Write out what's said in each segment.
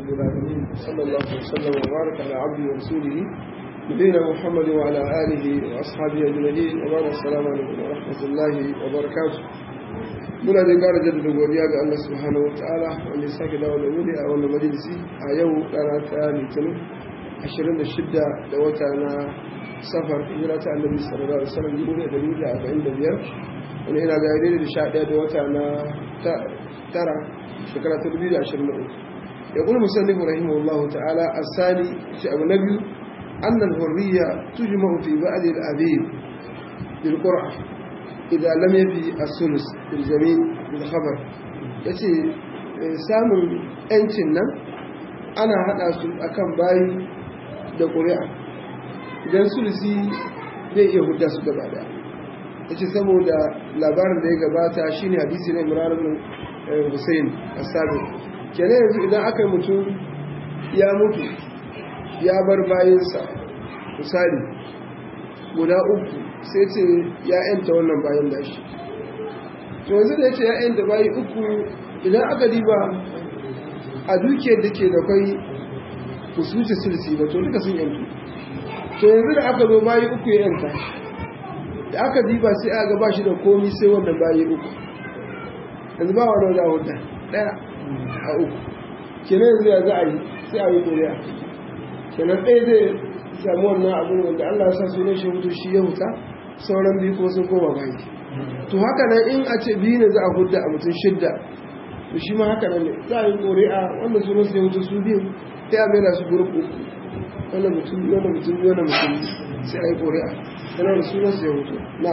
رب العالمين صلى الله وسلم وبارك على عبده ورسوله نبينا محمد وعلى آله وأصحابه أجمعين وبارك السلام عليكم ورحمة الله وبركاته muna da ƙara jaddada godiya ga Allah subhanahu wa ta'ala wanda ya sake dawo da wuri a wannan majalisi a yau rana ta litinin 26 da wata na safar hijira ta annabi sallallahu alaihi wasallam dubu da dari da arba'in da biyar wani ina ga daidai da sha ɗaya da wata na tara shekara ta dubu da ashirin da uku ya kuma musallin rahimahullah ta'ala asali shi abu na biyu annal hurriya tujma'u fi ba'd al-abid bil qur'a idan lam yafi as-sulus bil jami' bil khabar yace samun yancin nan ana hada su akan bayi da ƙuri'a idan sulusi zai iya hudda su gaba da ya ce saboda labarin da ya gabata shi ne hadisi na imranin hussein a sabi kenan yanzu idan aka yi mutum ya mutu ya bar bayansa misali guda uku sai ce ya yanta wannan bayan da shi to yanzu da ya ce ya yanta bayi uku idan aka diba a dukiyar da ke da kwai kusurci sulusi ba to duka sun yantu to yanzu da aka zo bayi uku ya yanta da aka diba sai aka ba shi da komi sai wannan bayi uku yanzu ba wa da hudu daya a uku kenan yanzu ya za a yi sai a yi ƙuri'a kenan ɗaya zai samu wannan abin wanda Allah ya sa sunan shi hutu shi ya huta sauran biyu ko sun koma bayi to haka nan in a ce biyu ne za a hudda a mutum shidda to shi ma haka nan ne za a yi ƙuri'a wanda sunan su ya hutu su biyu sai a maida su gurup uku wannan mutum wannan mutum wannan mutum sai a yi ƙuri'a yana da sunan su ya hutu na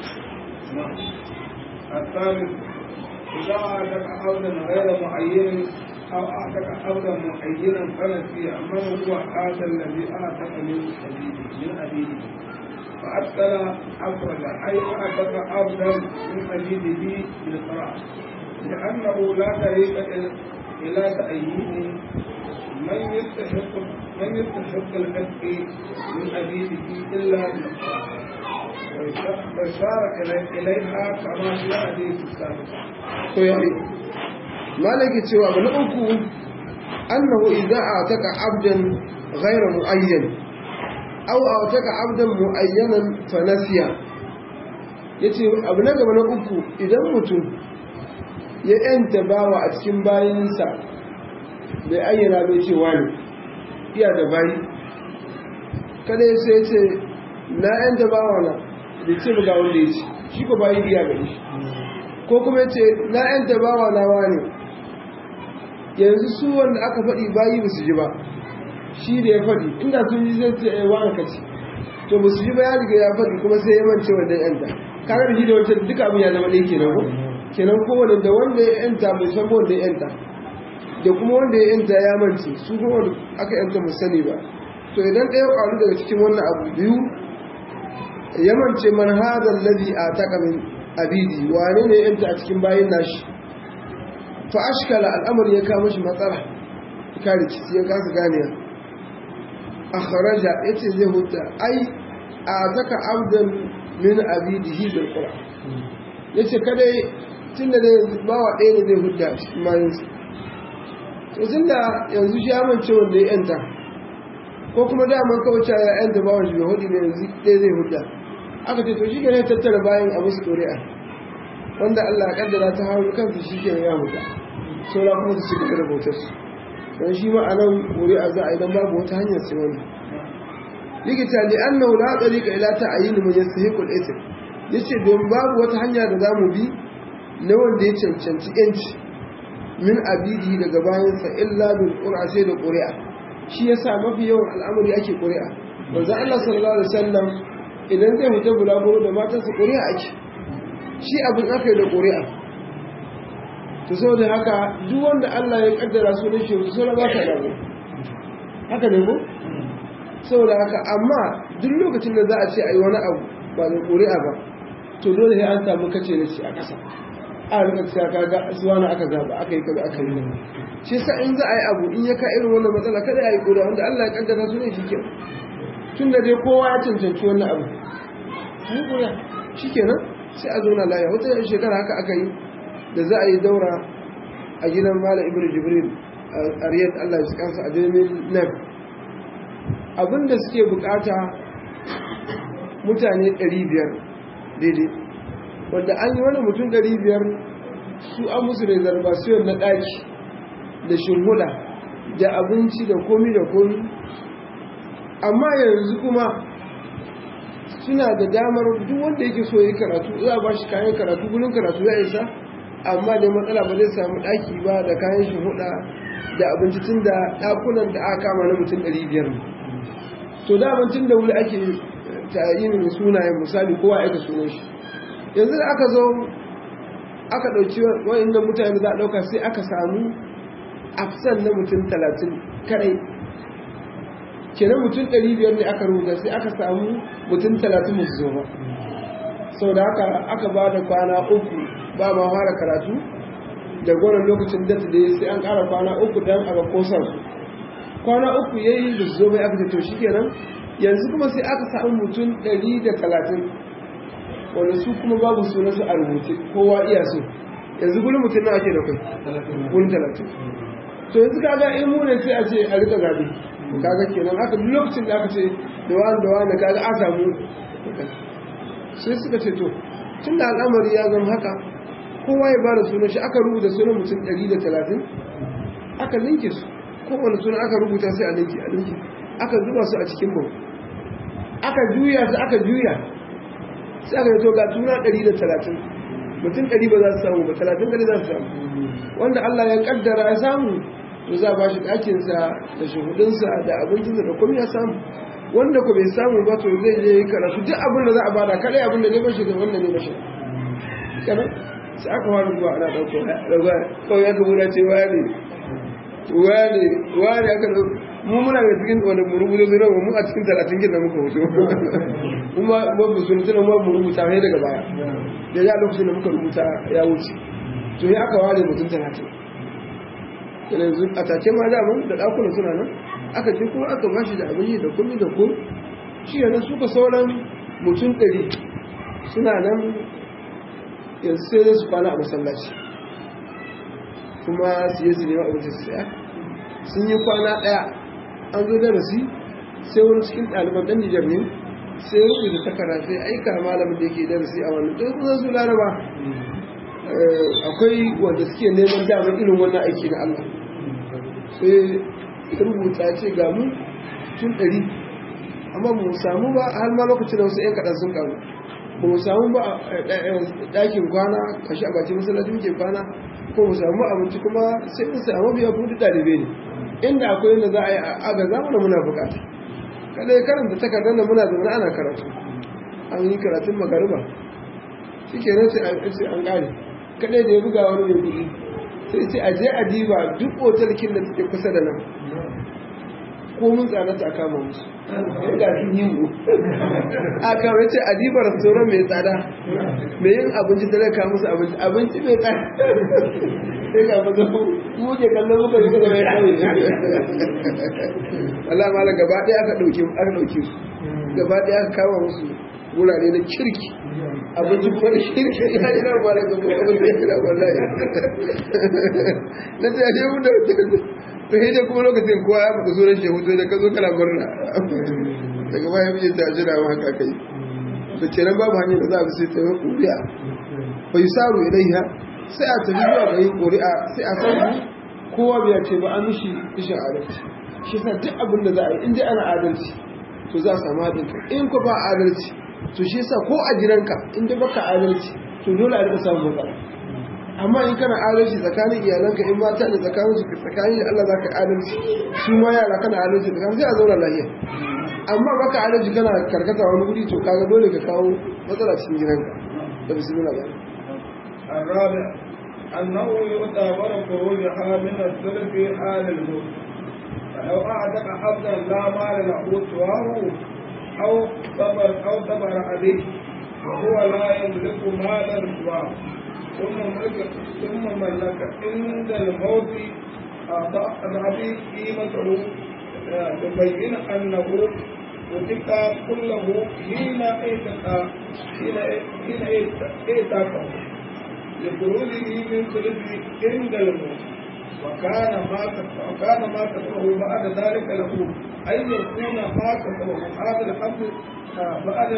الثالث إذا أعتق عودا غير معين أو أعتق عودا معينا فنسي من هو هذا الذي أعتق من أبيه من أبيه فأدخل أفرد أي أعتق عودا من أبيه بالقراءة لأنه لا طريق إلى تأييد من يستحق من يستحق الحق من أبيه إلا ويشار إليها كما في الحديث السابق. مالك cewa abu na uku annahu idza ataka abdan ghayra muayyan aw ataka abdan muayyanan fa nasiya yace abu na gaba na uku idan mutum ya yanta bawa a cikin bayinsa bai ayyana bai ce wani iya da bayi kada ya sai ce na yanta bawa na da ce ga wanda ya ce shi ko bayi iya gari shi ko kuma ce na yanta bawa na wani yanzu su wanda aka faɗi bayi ba su ji ba shi da ya faɗi inda sun ji zai ce ai wani ka ce to ba su ji ba ya riga ya faɗi kuma sai ya mance wanda ya yanta kaga da shi da wancan duka abin ya zama ɗaya kenan ko kenan kowane da wanda ya yanta bai san wanda ya yanta da kuma wanda ya yanta ya mance su kuma wanda aka yanta mu sani ba to idan ɗaya ƙwaru daga cikin wannan abu biyu ya mance man hadha alladhi ataka min abidi wane ne yanta a cikin bayin nashi fa ashkala al'amari ya kawo shi matsala ka rikici ya kasa ganiya akhraja yace zai huta ai ataka abdan min abidihi bil qur'an yace kada tunda da bawa ɗaya ne zai hudda cikin mayinsa to tunda yanzu shi amince wanda ya yanta ko kuma daman kawai cewa ya yanta bawan shi bai hudu ne yanzu ɗaya zai hudda aka ce to shi ke tattara bayan a musu ƙuri'a wanda Allah ya kaddara ta hawan kansu shi ke ya huta saura kuma su cigaba da bautar su don shi ma a nan ƙuri'a za a yi don babu wata hanyar sai wani likita li annahu la tariqa ila ta'yin man yastahiqu al-ithm yace don babu wata hanya da zamu bi na wanda ya cancanci yanci min abidi daga bayansa illa bil qur'a sai da qur'a shi yasa mafi yawan al'amari ake qur'a manzo Allah sallallahu alaihi wasallam idan zai fita bulaguro da matansa qur'a ake shi abin aka yi da qur'a to saboda haka duk wanda Allah ya kaddara su da shi to sai ba ka dawo haka ne ko saboda haka amma duk lokacin da za a ce ayi wani abu ba da qur'a ba to dole sai an samu kace da shi a ƙasa a rika cewa kaga suwana aka zaba aka yi kaza aka yi shi sa in za a yi abu in ya ka irin wannan matsala kada ya yi ƙura wanda Allah ya kaddara su ne shi ke tun da dai kowa ya cancanci wannan abu yi ƙura shi kenan sai a zauna laya wata shekara haka aka yi da za a yi daura a gidan malam ibn jibril a riyad allah ya kansa a jirgin nan abinda suke bukata mutane 500 daidai wanda an yi wani mutum 500 su an musu reservation na ɗaki da shimhuda da abinci da komi da komi amma yanzu kuma suna da damar duk wanda yake so yi karatu za a ba shi kayan karatu gudun karatu ya isa amma da matsala ba zai samu ɗaki ba da kayan shimhuda da abinci tun da ɗakunan da aka kama na mutum 500 to da abincin da wuri ake tayin sunayen misali kowa ya ka sunan shi yanzu da aka zo aka ɗauki wa'inda mutane za a ɗauka sai aka samu afsan na mutum talatin kadai kenan mutum ɗari biyar ne aka rubuta sai aka samu mutum talatin musu zo ba sau da haka aka ba da kwana uku ba ma fara karatu da gwanon lokacin data da sai an ƙara kwana uku don aka kosa su kwana uku ya yi da su zo bai aka ce to shi kenan yanzu kuma sai aka samu mutum ɗari da talatin wanda su kuma babu suna su a rubuce kowa iya so yanzu gudun mutum na ake da kai gudun talatin to yanzu kaga in mu ne sai a ce a rika zabe kaga kenan aka duk lokacin da aka ce da wani da wani kaga a samu sai suka ce to tun da al'amari ya zama haka kowa ya bada sunan shi aka rubuta sunan mutum ɗari da talatin aka linke su kowane suna aka rubuta sai a linke a linke aka zuba su a cikin bau aka juya su aka juya sai aka yi to ga tuna ɗari da talatin mutum ɗari ba za su samu ba talatin ɗari za su samu wanda Allah ya kaddara ya samu to za ba shi ɗakinsa da shahudinsa da abincinsa da kuma ya samu wanda ku bai samu ba to zai je karatu duk abin da za a bada kadai abin da ne bashi da wanda ne bashi kana sai aka fara zuwa ana ɗauko daga kawai ya gabuna ce wani wani wani aka mu muna da cikin wani mu rubuta zai rawa mu a cikin talatin gina muka hoto kuma babu sun tuna mu mu rubuta sai daga baya da ya lokacin da muka rubuta ya wuce to ya aka ware mutum talatin yanzu a take ma daman da ɗakunan suna nan aka je kuma aka bashi da abin yi da kumi da kun shi yana suka sauran mutum ɗari suna nan yanzu sai zai su kwana a masallaci kuma su yi su nema abinci su saya sun yi kwana ɗaya an zo darasi sai wani cikin ɗaliban ɗan nijar ne sai rubuta takara sai aika malamin da yake darasi a wani ɗan kusan su laraba akwai wanda suke neman damar irin wannan aiki na Allah sai rubuta ce ga mu tun ɗari amma mu samu ba har ma lokacin da wasu 'yan kaɗan sun kamu ba mu samu ba ɗakin kwana kashi a bakin masallaci muke kwana ko mu samu abinci kuma sai mu samu biya kuma duk ɗalibai ne inda akwai yadda za a yi aga zamana muna bukata kada ya karanta takardar da muna zaune ana karatu an yi karatun magariba shi ke nan sai an ƙare kadai da ya buga wani mai kuɗi sai ce aje a diba duk otalkin da suke kusa da nan ko mun tsana ta kama musu ga sun yi mu a kawai ce a diba restaurant mai tsada mai yin abinci da zai kawo musu abinci abinci mai tsada sai ga maza mu ke kallon muka yi kuma mai kawai Allah mala gaba ɗaya aka ɗauke aka ɗauke su gaba ɗaya aka kama musu wurare na kirki abinci kuma da shirka ya yi nan ba da gaba abin da ya yi nan wallahi na ta yashe mun da ta yi da kuma lokacin kowa ya faɗa sunan shehu to da ka zo kana murna daga baya mijin ta jira wa haka kai da kenan babu hanyar da za a bi sai ta yi ƙuri'a bai saru ilaiha sai a tafi zuwa ga yin ƙuri'a sai a san kowa bai ce ba an mishi ishin adalci shi sa duk abin da za a yi in dai ana adalci to za a samu haɗin kai in ko ba adalci to shi yasa ko a gidanka in dai baka adalci to dole a rika samun matsala amma in kana adalci tsakanin iyalanka in mata da tsakanin su tsakanin da Allah zaka adalci su ma yara kana adalci tsakanin sai a zauna lafiya amma baka adalci kana karkata wani guri to kaga dole ka kawo matsala cikin gidanka da bismillah ba الرابع أنه يعتبر خروجها من الثلث آل الموت فلو أعتق عبدا لا مال له سواه أو صبر أو صبر عليه وهو لا يملك مالا سواه ثم ملك ثم ملك عند الموت أضعف قيمته تبين أنه وتلك كله حين اعتقى حين حين اعتقى لخروجه من ثلث عند الموت وكان ما وكان ما كتبه بعد ذلك له أن يكون ما كتبه هذا الحمد بعد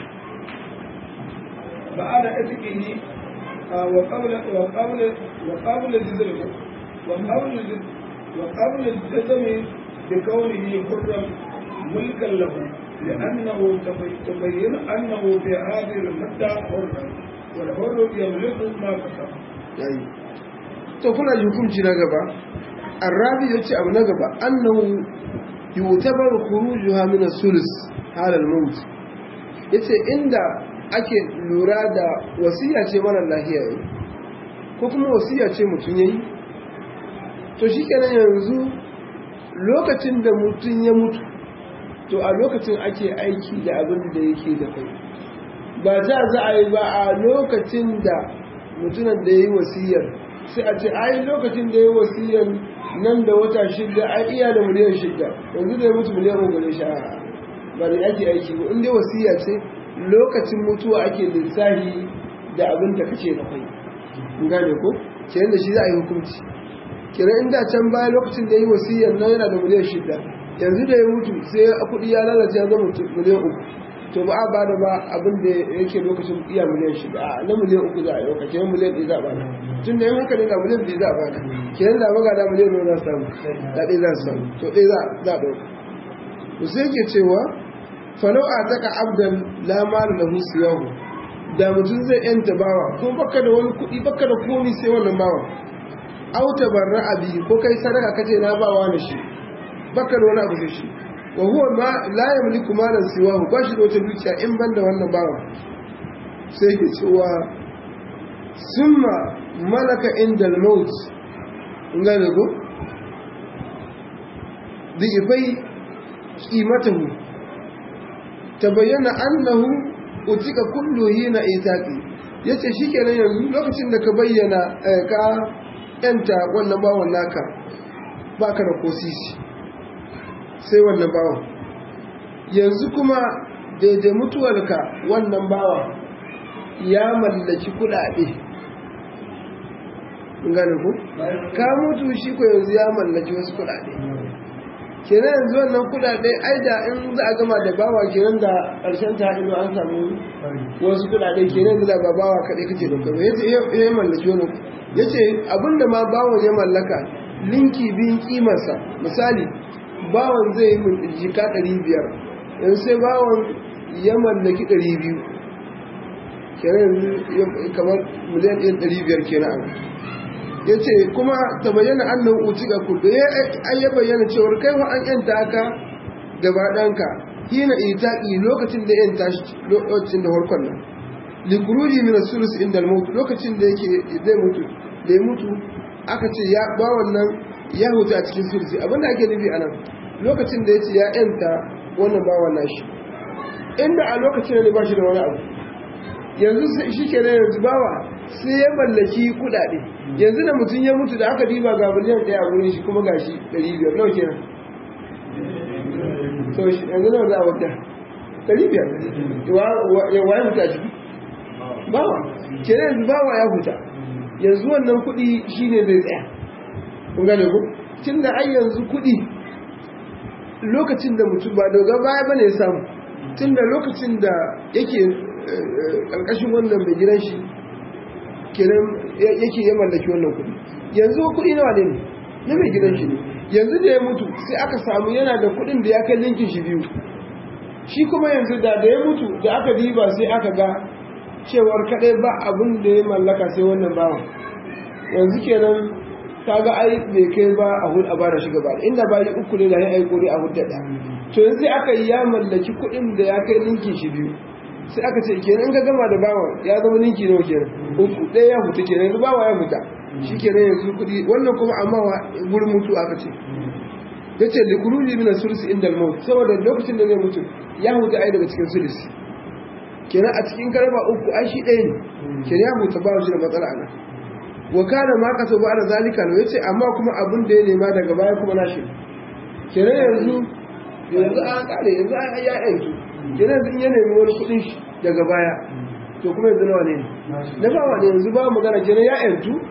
بعد إتقه وقبل وقبل وقبل جزمه وقبل وقبل الجزم بكونه حرا ملكا له لأنه تبين أنه في هذه المدة حرا والحر يملك ما كتب. to kuna ji hukunci na gaba arrabi ya ce abu na gaba annahu yutabar khurujuha min as-sulus halal maut yace inda ake lura da wasiya ce mara lahiya yi ko kuma wasiya ce mutum yayi to shikenan yanzu lokacin da mutum ya mutu to a lokacin ake aiki da abin da yake da kai ba za za a yi ba a lokacin da mutumin da ya yi wasiyar sai a ce ai lokacin da ya yi wasiyar nan da wata shida a iya da miliyan shida yanzu da ya mutu miliyan uku sha ba da ake aiki ba inda wasiya ce lokacin mutuwa ake lissahi da abin da kace da kai gane ko ke da shi za a yi hukunci kira inda can baya lokacin da ya yi wasiyar nan yana da miliyan shida yanzu da ya mutu sai kuɗi ya lalace ya zama miliyan uku to ba a ba da ba abin da yake lokacin iya miliyan shida a na miliyan uku za a yi wakacin miliyan ɗaya za a bada tun da yin haka ne ga miliyan ɗaya za a bada kenan da maga da miliyan ɗaya za su samu da ɗaya za su samu to ɗaya za a ɗauka to sai ke cewa falau a taka abdan lamarin da husiyahu da mutum zai yanta bawa ko baka da wani kuɗi baka da komi sai wannan bawa auta barra abi ko kai sadaka kace na bawa na shi baka da wani abu sai shi wa huwa ma la yamliku malan siwahu ba shi da wata dukiya in ban da wannan bawa sai ke cewa summa malaka indal maut in gane ko ifai qimatahu tabayyana annahu utika kullu hina itaqi yace shikenan yanzu lokacin da ka bayyana ka yanta wannan bawon naka baka da kosisi sai wannan bawan yanzu kuma daidai mutuwarka wannan bawa ya mallaki kudade gane ku ka mutu shi ko yanzu ya mallaki wasu kudade kenan yanzu wannan kudade ai da in za a gama da bawa kenan da karshen ta ido an samu wasu kudade kenan yanzu da ba bawa kaɗai kake da kuma yace ya mallaki wani yace abinda ma bawon ya mallaka linki biyun kimarsa misali bawan zai yi jika ɗari biyar yanzu sai bawan ya mallaki ɗari biyu kenan kamar miliyan ɗin ɗari biyar kenan ya ce kuma ta bayyana annan uci ga kudu ya ya bayyana cewar kai wa an yanta aka gaba ɗanka hina itaƙi lokacin da yanta shi lokacin da harkon nan likuruji min sulus inda mutu lokacin da yake zai mutu da ya mutu aka ce ya ba wannan ya huta a cikin sulusi abinda ake nufi anan lokacin da ya ce ya yanta wannan bawan nashi inda a lokacin ne ba shi da wani abu yanzu shi ke yanzu bawa sai ya mallaki kudade yanzu da mutum ya mutu da aka diba ga miliyan ɗaya a wurin shi kuma gashi ɗari biyar nawa kenan so yanzu nawa za a wadda ɗari biyar ya mutu a ciki bawa kenan yanzu bawa ya huta yanzu wannan kuɗi shine zai tsaya kun gane ku tun da ai yanzu kuɗi lokacin da mutum ba daga baya bane ya samu tun da lokacin da yake ƙarƙashin wannan mai gidan shi kenan yake ya mallaki wannan kuɗi yanzu kuɗi nawa ne na mai gidan shi ne yanzu da ya mutu sai aka samu yana da kuɗin da ya kai linkin shi biyu shi kuma yanzu da da ya mutu da aka diba sai aka ga cewar kaɗai ba abin da ya mallaka sai wannan bawan yanzu kenan kaga ai bai kai ba a hud a bara shi gaba inda bayi uku ne da ya aiko ne a hud da to yanzu sai aka yi ya mallaki kuɗin da ya kai linkin shi biyu sai aka ce kenan ka gama da bawan ya zama ninki nawa kenan uku ɗaya ya fita kenan yanzu bawa ya fita shi kenan yanzu kuɗi wannan kuma amma wa gurin mutu aka ce ya ce likuruji mina sulsi inda maut saboda lokacin da zai mutu ya huta ai daga cikin sulsi kenan a cikin karba uku ai shi ɗaya ne kenan ya huta ba shi da matsala nan wa kana ma kaso ba da zalika ne yace amma kuma abin da ya nema daga baya kuma nashi kenan yanzu yanzu an kare yanzu an ya yanzu kenan yanzu in ya nemi wani kuɗin shi daga baya to kuma yanzu nawa ne na bawa ne yanzu ba magana kenan ya yanzu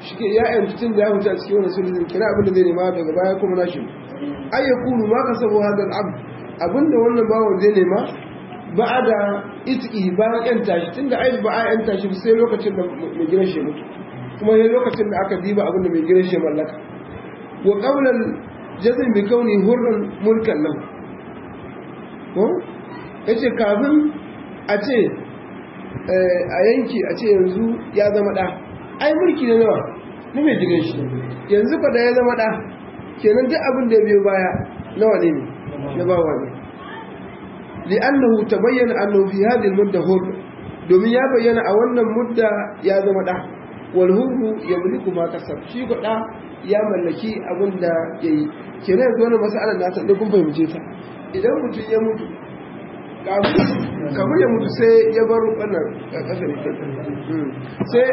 shi ke ya yanzu tun da ya huta cikin wani sulhun kira abin da zai nema daga baya kuma nashi ai ya kulu ma ka sabo hadal abu abin da wannan bawan zai nema ba a da itiki bayan yan tashi tun da ai ba a yan tashi sai lokacin da mai gidan shi mutu kuma sai lokacin da aka diba abin da mai gidan shi mallaka wa qawlan jazm bi kauni hurran mulkan lahu ko yace kafin a ce a yanki a ce yanzu ya zama ɗa ai mulki ne nawa na mai jigan shi yanzu fa da ya zama ɗa kenan duk abin da ya biyo baya nawa ne na bawa ne li'annahu tabayyana annahu fi hadhihi al-mudda hur domin ya bayyana a wannan mudda ya zama ɗa wal hurru yamliku ma kasab shi ko ɗa ya mallaki abin da yayi kenan yanzu wannan mas'alar na san kun fahimce ta idan mutum ya mutu kamar ya mutu sai ya bar wannan ƙasar sai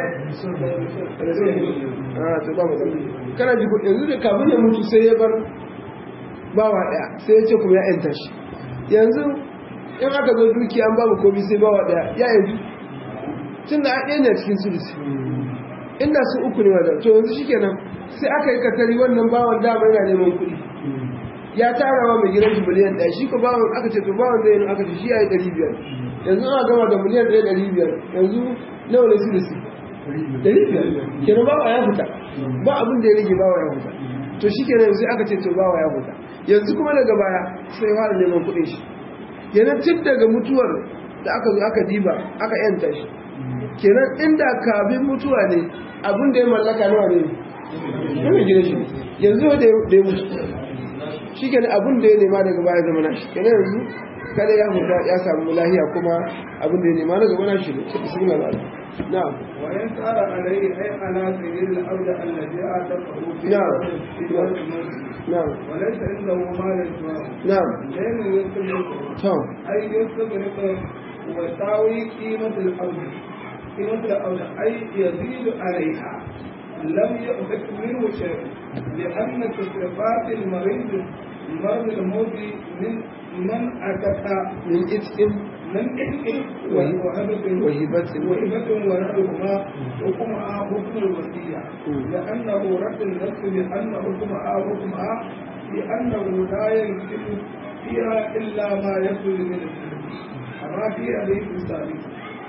a ta ba mutum kana ji yanzu da kamar ya mutu sai ya bar bawa ɗaya sai ya ce kuma ya yanta shi yanzu in aka zo duki an babu komi sai bawa ɗaya ya yanzu tun da ɗaya ne cikin sulisi inda su uku ne wadda to yanzu shikenan sai aka yi katari wannan bawan dama yana neman kuɗi ya tara wa mai gidan shi miliyan ɗaya shi ko bawan aka ce to bawan zai yi aka ce shi ya yi ɗari biyar yanzu ana gama da miliyan ɗaya ɗari biyar yanzu nawa ne su da su ɗari biyar kenan bawa ya fita ba abin da ya rage bawa ya fita to shi kenan yanzu aka ce to bawa ya fita yanzu kuma daga baya sai fara neman kuɗin shi kenan tun daga mutuwar da aka zo aka diba aka yanta shi kenan inda kafin mutuwa ne abin da ya mallaka nawa ne ne mai gidan shi yanzu da ya mutu shi ke abin da ya nema daga baya zama nashi kenan yanzu kada ya huta ya samu lahiya kuma abin da ya nema daga baya nashi ne sai bismillah ba na'am wa in tsara alayhi ay ala sayyid al-ard alladhi ataqahu fi na'am na'am wa laysa indahu mal al-jawab na'am لأن يستغرق to أي يستغرق وتساوي قيمة الأرض قيمة الأرض أي يزيد عليها لم يؤخذ منه شيء لأن تصرفات المريض مرض الموت من من أتى min itqin من إثم وهبة وهبة وهبة ونحوهما حكمها حكم الوصية لأنه رد النفس بأن حكمها حكمها بأنه لا يمكن فيها إلا ما يخرج من السلم كما في حديث السابق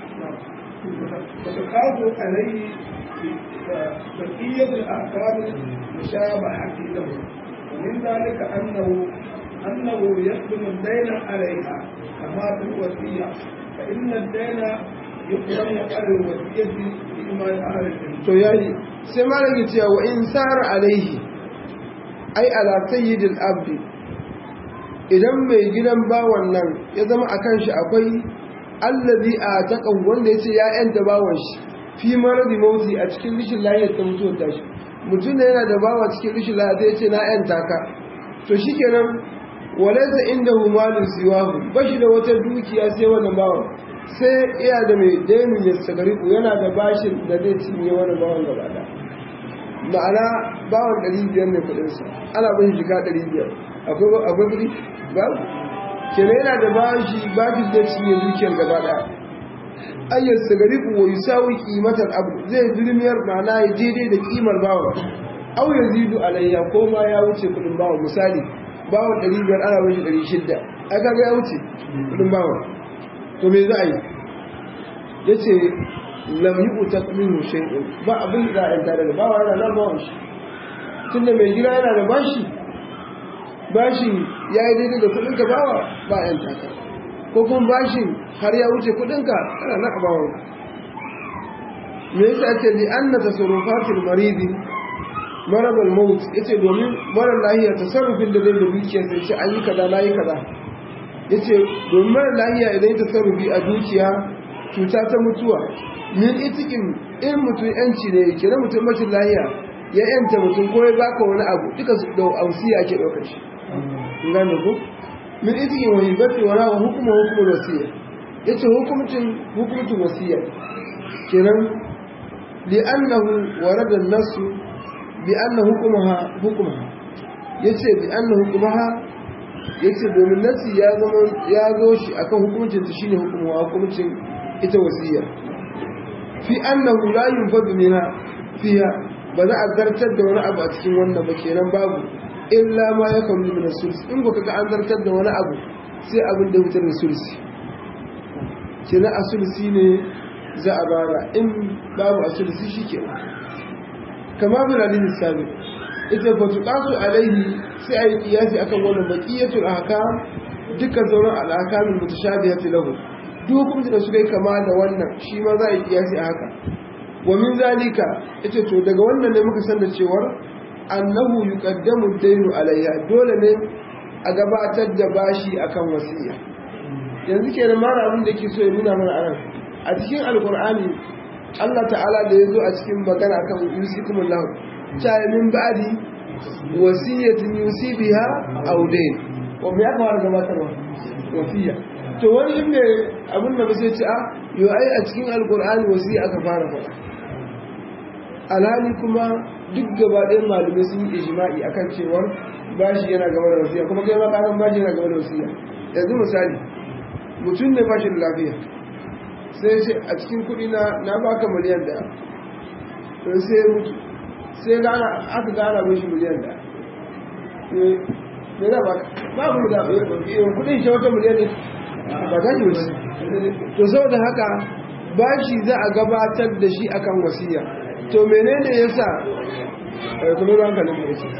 وتخاف عليه بقية الأحكام المشابهة له ومن ذلك أنه أنه يخدم الدين عليها كما في الوصية فإن الدين يقدم على الوصية فيما أهل الجنة to yayi sai malam ya ce wa in sara alaihi ai ala sayyidil abdi idan mai gidan bawan nan ya zama akan shi akwai allazi a taqan wanda yace ya yanta bawan shi fi maradi mauti a cikin rishin lahiyar ta mutuwar tashi mutum da yana da bawa cikin rishin lahiyar ta yace na yanta ka to shikenan walaysa indahu malun siwahu bashi da wata dukiya sai wannan bawan sai iya da mai dainin ya sagariku yana da bashin da zai cinye wani bawan gaba da ma'ana bawan ɗari biyar ne kuɗinsa ana bin shiga ɗari biyar akwai kuɗi ba kenan yana da bashi bashin zai cinye dukiyar gaba da ayyar sagariku wa yusawi kimatar abu zai zulmiyar ma'ana ya daidai da kimar bawan au ya zidu alayya ko ma ya wuce kuɗin bawan misali bawan ɗari biyar ana bin shi ɗari shidda ai kaga ya wuce kuɗin bawan to me za a yi ya ce lamyi uta minu shay'in ba abin da za a yanta daga bawa yana nan bawan shi tun da mai gida yana da bashi bashi ya yi daidai da kudinka bawa ba a yanta ka ko kuma bashin har ya wuce kudinka kana nan a bawan me yasa ake li anna tasarrufatil maridi marabal maut yace domin mara lahiya tasarrufin da zai da dukiyar sai ce an yi kaza na yi kaza ya ce domin mara lahiya idan ta sarrufi a dukiya cuta ta mutuwa min itikin in mutum yanci ne ke na mutum macin lahiya ya yanta mutum ko ya baka wani abu duka su da ausiya ake ɗaukar shi in gane ku min itikin wani bafi wani wa hukuma hukumar wasiya ya ce hukumcin hukumcin wasiya kenan li'annahu warada nasu bi anna hukumaha hukumaha yace bi anna hukumaha yace domin nasi ya zama ya zo shi akan hukuncin ta shine hukumu hukuncin ita wasiya fi annahu la yunfadu minha fiha ba za a zartar da wani abu a cikin wannan ba kenan babu illa ma ya kawo min sulsi in baka ga an zartar da wani abu sai abin da fitar da sulsi kenan a sulsi ne za a bara in babu a sulsi shi ke kama bin alin sabi ita fa tuqasu alaihi sai ayi kiyasi akan wannan baqiyatul ahkam dukkan sauran al-ahkamin mutashabihati lahu duk hukunci da suka yi kama da wannan shi ma za a yi kiyasi a haka wa min zalika ita to daga wannan ne muka san da cewar annahu yuqaddamu ad-daynu alayha dole ne a gabatar da bashi akan wasiya yanzu kenan mara abin da ke so ya nuna mana anan a cikin alqur'ani Allah ta'ala da yazo a cikin magana akan yusikumullahu ta min ba'di wasiyatin yusi biha aw dayn wa me aka fara gabatarwa wasiya to wani inda abin da ba sai ci a yo ai a cikin alqur'ani wasiya aka fara faɗa alhali kuma duk gaba ɗayan malamai sun yi ijma'i akan cewar bashi yana gaba da wasiya kuma kai ma kasan bashi yana gaba da wasiya yanzu misali mutum ne bashi da lafiya sai ce a cikin kuɗi na na baka miliyan da to sai ya mutu sai gana aka gana mishi miliyan da me da baka babu da kuɗin shi wata miliyan ne ba za ki wuce to saboda haka bashi za a gabatar da shi akan wasiya to menene yasa kuma ruwan kalin mu yake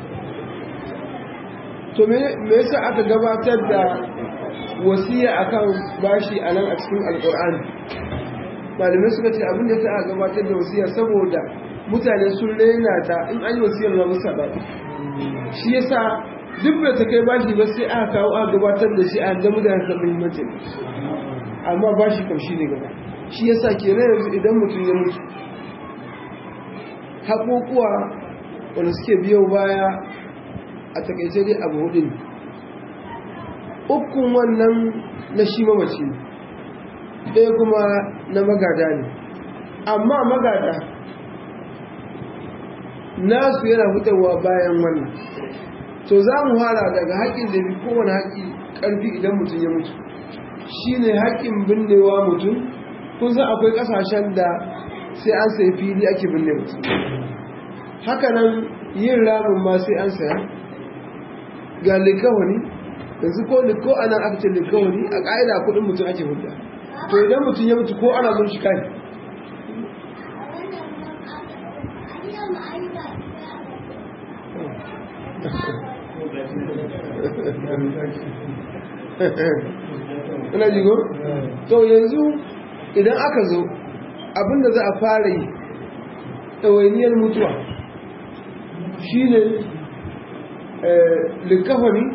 to me yasa aka gabatar da wasiya akan bashi a nan a cikin alkur'ani malamai suka ce abin da ta gabatar da wasiya saboda mutane sun raina ta in an yi wasiyar ma musa ba shi yasa duk da ta kai bashi ba sai aka kawo aka gabatar da shi a da mutane san muhimmancin amma bashi kam shi ne gaba shi yasa kenan yanzu idan mutum ya mutu haƙoƙuwa wanda suke biyo baya a takaice dai abu hudu ne ukun wannan na shi mamaci ɗaya kuma na magada ne amma magada nasu yana fitarwa bayan wannan to za mu fara daga haƙƙin da fi kowane haƙƙi ƙarfi idan mutum ya mutu shi ne haƙƙin binnewa mutum kun san akwai ƙasashen da sai an sai fili ake binne mutum hakanan yin ramin ma sai an saya ga likawani yanzu ko liko ana aka ce likawani a ƙa'ida kuɗin mutum ake hudda to idan mutum ya mutu ko ana mun shi kai ina jigo? to yanzu idan aka zo abinda za a fara yi ɗawainiyar mutuwa shi ne likafani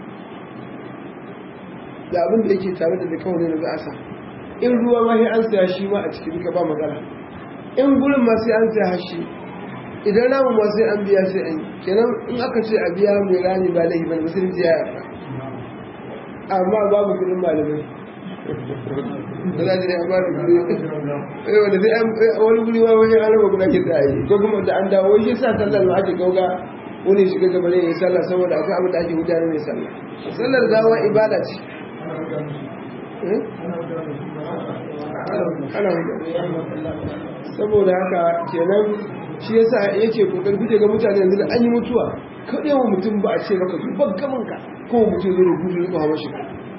da abinda yake tare da likafani da za a sa in ruwa ma sai an saya shi ma a cikin duka ba magana in gurin ma sai an saya hashi idan namu ma sai an biya sai an yi kenan in aka ce a biya mai rani ba laifi ba musulunci ya yarda amma babu kudin malamai da za ne amma da kudi wanda sai an wani guri ma wani an raba kuna kin da yi ko kuma da an dawo shi sa sallar ma ake gauga wani shiga gaba ne ya sallah saboda akwai abin da ake gudanar mai sallah sallar gawa ibada ce ana saboda haka kenan shi yasa yake kokari kuke ga mutane yanzu da an yi mutuwa kaɗai wa mutum ba a ce maka zubar gamanka ko mutum zai rubutu zuwa hawa shi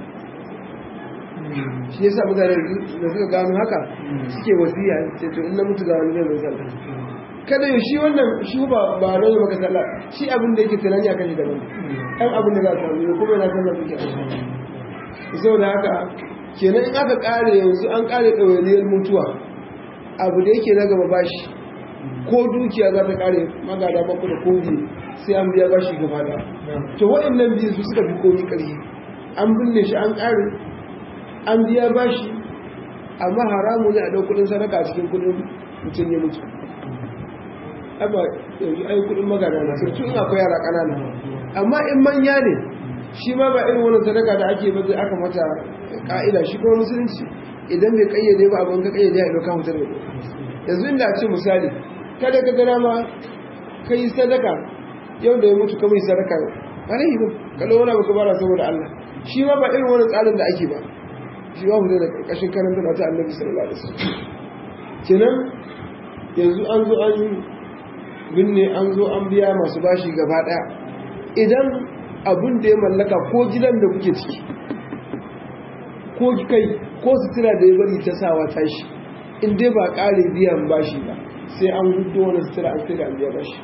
shi yasa mutane da suka gano haka suke wasiya ce to in na mutu ga wani zai mai sallah kada yau shi wannan shi ba ba rai maka sallah shi abin da yake tunani akan shi daban ɗan abin da za a samu kuma yana sallah suke saboda haka kenan in aka kare yanzu an kare ɗawainiyar mutuwa abu da yake na gaba bashi ko dukiya za ta kare magada baku da kogi sai an biya bashi gaba da to waɗannan biyu su suka fi komi ƙarfi an binne shi an kare an biya bashi amma haramu ne a ɗau kuɗin sadaka a cikin kuɗin mutum ya mutu amma yanzu ai kuɗin magada na sai tun akwai yara ƙanana amma in manya ne shi ma ba irin wannan sadaka da ake bazai aka mata ka'ida shi kuma musulunci idan bai kayyade ba abin ka kayyade ya ɗauka mutar da yanzu inda ce misali kada ka gara ma ka yi sadaka yau da ya mutu ka mai sadaka ba na yi ba ka ɗau wani abu ka bara saboda Allah shi ma ba irin wani tsarin da ake ba shi ba hudu da ƙarƙashin karanta na ta annabi sallallahu alaihi wasallam kenan yanzu an zo an yi binne an zo an biya masu bashi gaba ɗaya idan abin da ya mallaka ko gidan da kuke ciki ko kai ko sutura da ya bari ta sawa tashi in dai ba ƙare biyan bashi ba sai an hudu wani sutura an sai da an biya bashi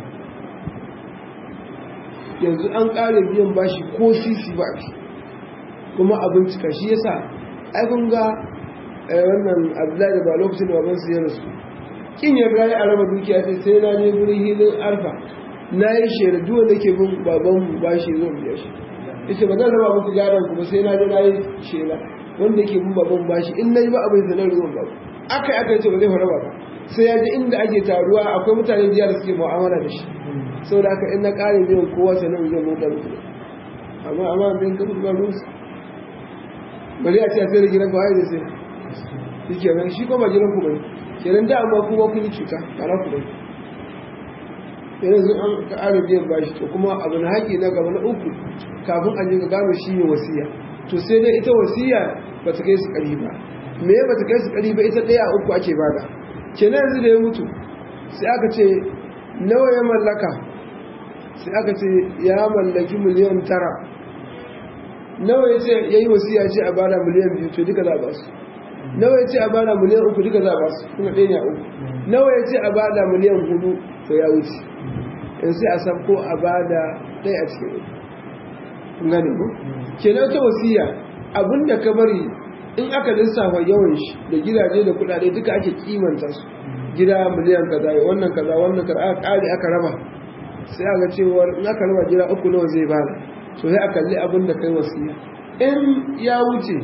yanzu an ƙare biyan bashi ko sisi ba kuma abin cika shi yasa ai kun ga wannan abdullahi da ba lokacin da babansu ya rasu kin yarda ya araba dukiya sai sai na je gurin hilin arfa na yi shaida duk wanda ke bin baban mu ba shi zo biya shi yace ba zan raba muku garan ku ba sai na je na yi shaida wanda ke bin baban ba shi in nayi ba abin da na ruwan ba aka aka yace ba zai fara ba sai ya ji inda ake taruwa akwai mutane jiya da suke mu'amala da shi saboda haka in na kare biyan kowa sanan zan mutu muku amma amma bin ka ba rusu bari a ce a sai da gidan kawai da sai shi kenan shi kuma gidan ku bane kenan da amma kuma kun yi cuta tare ku bane yanzu an ka ara biyan bashi to kuma abu na haƙi na gaba na uku kafin a je ga gano shi ne wasiya to sai dai ita wasiya ba ta kai su ƙari ba me ba ta kai su ƙari ba ita ɗaya uku ake bada kenan yanzu da ya mutu sai aka ce nawa ya mallaka sai aka ce ya mallaki miliyan tara nawa ya ce ya yi wasiya ce a bada miliyan biyu to duka za a ba su nawa ya ce a bada miliyan uku duka za a ba su kuma ɗaya ne a uku nawa ya ce a bada miliyan hudu to ya wuce in sai a san ko a bada ɗaya a cikin uku kun gane ku kenan ta wasiya abinda ka bari in aka lissafa yawan shi da gidaje da kuɗaɗe duka ake kimanta su gida miliyan kaza wannan kaza wannan kaza aka ƙare aka raba sai aka cewar in aka raba gida uku nawa zai bada to sai a kalli abin da kai wasiya in ya wuce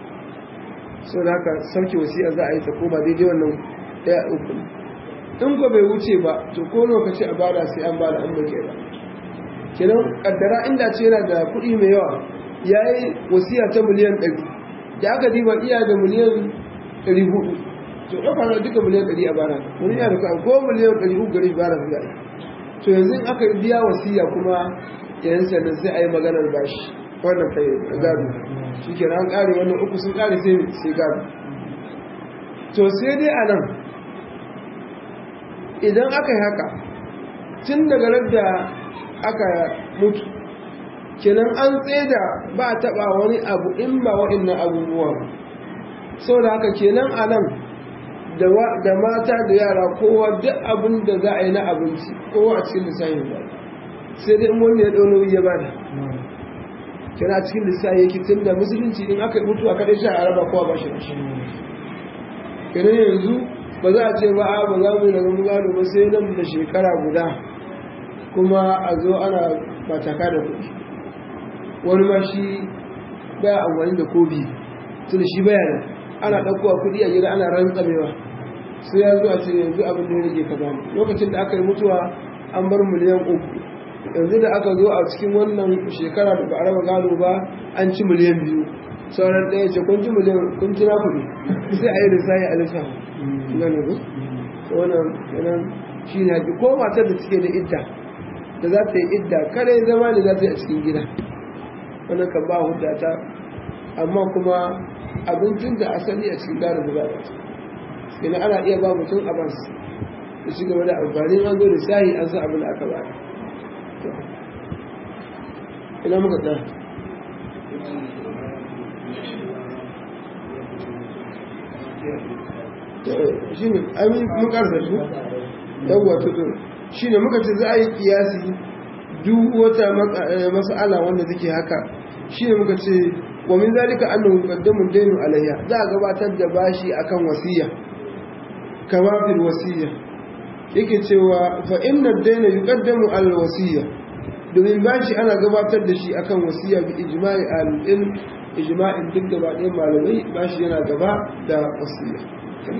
sau da haka sauke wasiya za a yi ta koma daidai wannan ɗaya uku in ko bai wuce ba to ko lokaci a bada sai an bada an bake ba kenan kaddara inda ce yana da kuɗi mai yawa ya yi wasiya ta miliyan ɗari da aka diba iya da miliyan ɗari hudu to ɗauka na duka miliyan ɗari a bara wani yana da ko miliyan ɗari uku gari bara su to yanzu in aka biya wasiya kuma yan sannan sai a yi maganar bashi wannan kai gado shi ke an ƙare wannan uku sun ƙare sai sai gado to sai dai a nan idan aka yi haka tun daga da aka mutu kenan an tseda ba a taɓa wani abu in ba waɗannan abubuwa sau da haka kenan a nan da mata da yara kowa duk abin da za a yi na abinci kowa a cikin lissafin ba sai dai in wanda ya ɗau nauyi ya bada kira cikin lissafi yake tun da musulunci in aka mutu a kaɗai sha a raba kowa ba shi da shi kenan yanzu ba za a ce ba a ba za mu yi daga gado ba sai nan da shekara guda kuma a zo ana mataka da kuɗi wani ma shi baya amfani da kobi tun shi baya nan ana ɗaukowa kuɗi a gida ana rantsamewa sai ya zo a ce yanzu abin da ya rage kaza lokacin da aka yi mutuwa an bar miliyan uku yanzu da aka zo a cikin wannan shekara da ba a raba gado ba an ci miliyan biyu sauran ɗaya ce kun ci miliyan kun ci na kuɗi sai a yi da sai a lissa gane ku wannan yanan shi ne haƙi ko matar da suke da idda da za ta yi idda kare zama ne za ta yi a cikin gida wannan kan ba hudda ta amma kuma abincin da asali a cikin gado da za a ci ina ana iya ba mutum abas da shi gaba da amfani an zo da shayi an san abin da aka ba ina muka tsaya shi ne amin makarsa su yawwa tuto shi ne muka ce za a yi kiyasi duk wata mas'ala wanda take haka shi ne muka ce wa min zalika annahu qaddamu daynu alayya za a gabatar da bashi akan wasiya kama fil wasiya yake cewa fa inna ad-dayna yuqaddamu al wasiya domin bashi ana gabatar da shi akan wasiya bi ijma'i al-ilm ijma'in duk gaba ɗayan malamai bashi yana gaba da wasiya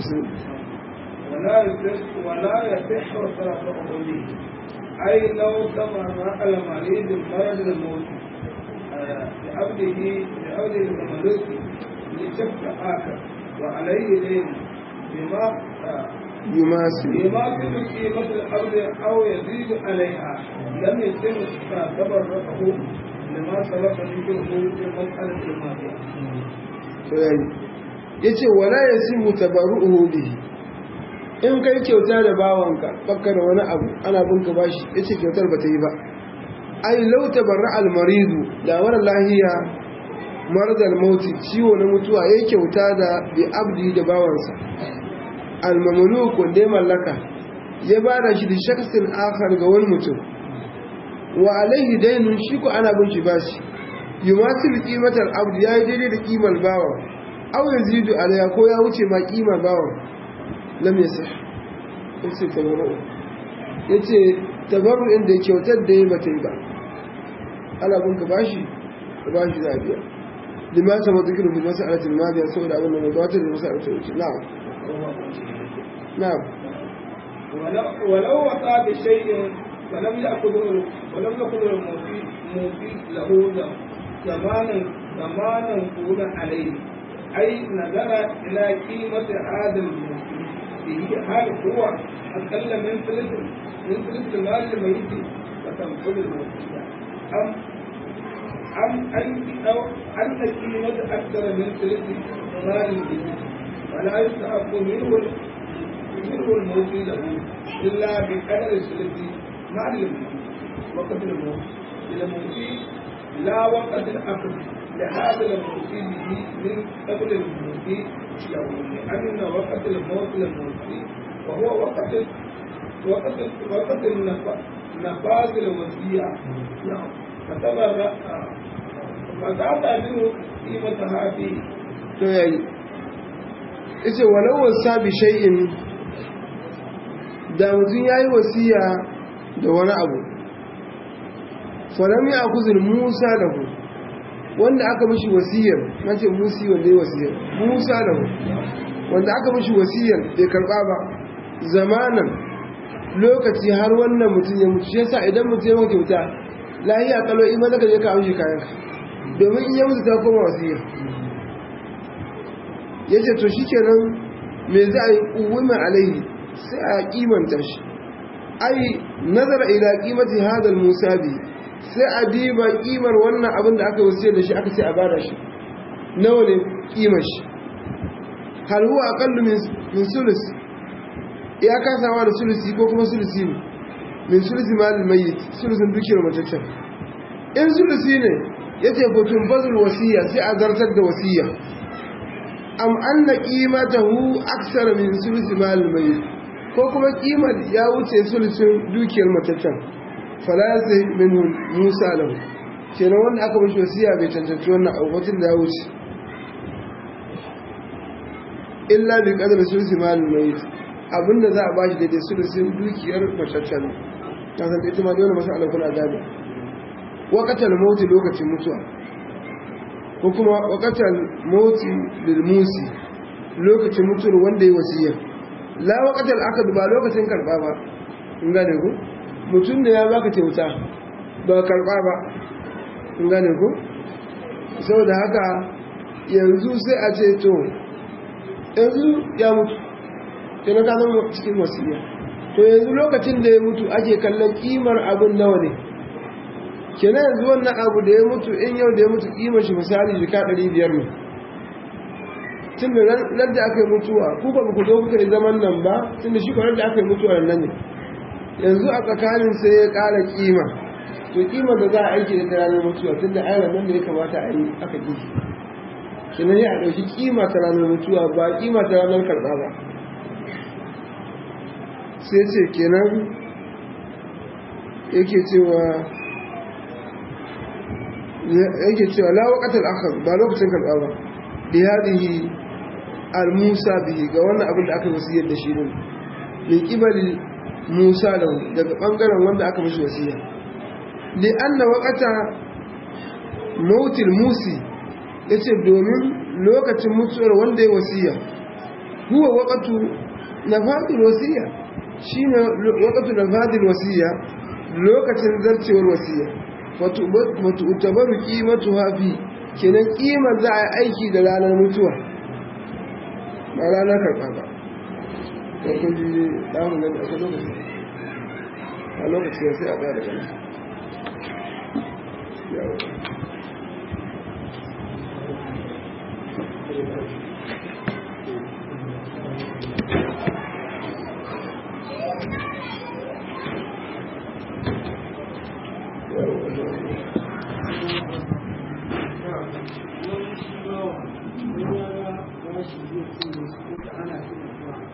ولا يصح ولا يصح صرفه به أي لو تمر على مريض مرض الموت لعبده لعبده المملوك لشخص آخر وعليه دين بما يماثل يماثل قيمة الأرض أو يزيد عليها لم يتم تبرعه لما سبق ذكره في المسألة الماضية. ya ce wala ya simu tabaru'uhu bihi in kai kyauta da bawanka baka da wani abu ana binka bashi ya ce kyautar ba ta yi ba ai lauta barra almaridu da wani lahiya maradar mauti ciwo na mutuwa ya kyauta da bi abdi da bawansa almamulu wanda ya mallaka ya ba da shi da shaksin akhar ga wani mutum wa alaihi dainun shi ko ana bin shi bashi yumasil qimatal abdi yayi daidai da kimar bawa aw yazidu alaya ko ya wuce ma kimar bawa lam yasih yace tabarru yace tabarru inda kyautar da ya bata yi ba ana bin ka bashi ka bashi za a biya lima ta matukiru fi masa'alatin madiya saboda abin da mai gabatar da masa'alatin wuce na'am na'am ولو وقع بشيء ولم يأخذه ولم يأخذه الموفي موفي له زمانا زمانا طولا عليه أي نظر إلى قيمة هذا الموفي به هل هو أقل من ثلث من ثلث المال الميت فتنقل الموفي أم أم أن أو أن قيمة أكثر من ثلث مال الميت فلا يستحق منه منه الموفي له إلا بقدر ثلث مال الموت وقت الموت إلى الموتي لا وقت الأخذ لهذا الموتي به من قبل الموتي له لأن وقت الموت للموتي وهو وقت وقت وقت نفاذ الوصية نعم فتبرأ فتعطى منه قيمتها فيه to yayi yace walau wasa bi shay'in da mutum yayi wasiya da wani abu falam ya akuzul Musa lahu wanda aka mishi wasiyar nace Musi wanda yayi wasiyar Musa lahu wanda aka mishi wasiyar bai karba ba zamanan lokaci har wannan mutum ya mutu shi yasa idan mutum ya mutu kyauta lahiya kalo iman da je ka amshi kayan domin in ya mutu ta koma wasiyar ya ce to shi kenan me za a yi ƙuwima alaihi sai a kimanta shi ai nazara ila kimati hadal musa bi sai a diba kimar wannan abin da aka wasiyar da shi aka ce a bada shi nawa ne kimar shi hal huwa aqallu min sulus ya kasawa da sulusi ko kuma sulusi ne min sulusi malil mayyit sulusin dukiyar mataccen in sulusi ne yace gotun bazul wasiya sai a zartar da wasiya am anna qimatahu aksara min sulusi mal mayyit ko kuma kimar ya wuce sulusin dukiyar mataccen fala sai minhu musa lahu kenan wanda aka mishi wasiya bai cancanci wannan abubuwan da ya wuce illa bi qadri sulusi mal mayyit abinda za a bashi daidai sulusin dukiyar mataccen ta san ita ma dole masala kuna gane waqatal mauti lokacin mutuwa ko kuma wakatar moti lilmusi lokacin mutuwar wanda ya wasiya la wakatar aka ba lokacin karba ba in gane ku mutum da ya baka kyauta ba karba ba in gane ku saboda haka yanzu sai a ce to yanzu ya mutu ke na kanan cikin wasiya to yanzu lokacin da ya mutu ake kallon kimar abin nawa ne kenan yanzu wannan abu da ya mutu in yau da ya mutu kima shi misali jika 500 ne tun da nan da aka yi mutuwa ku ba ku zo kuka yi zaman nan ba tun da shi kwanar da aka yi mutuwa nan ne yanzu a tsakanin sai ya ƙara kima to kima da za a aiki da ta ranar mutuwa tun da ayyana nan da ya kamata a yi aka ƙi kenan ya ɗauki kima ta ranar mutuwa ba kima ta ranar karɓa ba sai ce kenan yake cewa yake cewa la waqatal akhar ba lokacin karba ba bi hadihi al musa bihi ga wannan abin da aka wasiyar da shi ne min qibali musa da daga bangaren wanda aka mishi wasiya li anna waqata mautil musi yace domin lokacin mutuwar wanda ya wasiya huwa waqatu nafadul wasiya shine waqatu nafadul wasiya lokacin zarcewar wasiya matu'tabaru qimatu hafi kenan kimar za a aiki da ranar mutuwa ba ranar karɓa ba ko kun ji damu gani akwai lokaci a lokaci ya sai a ɗaya da gani bashi zai cinye su ko ta ana shi da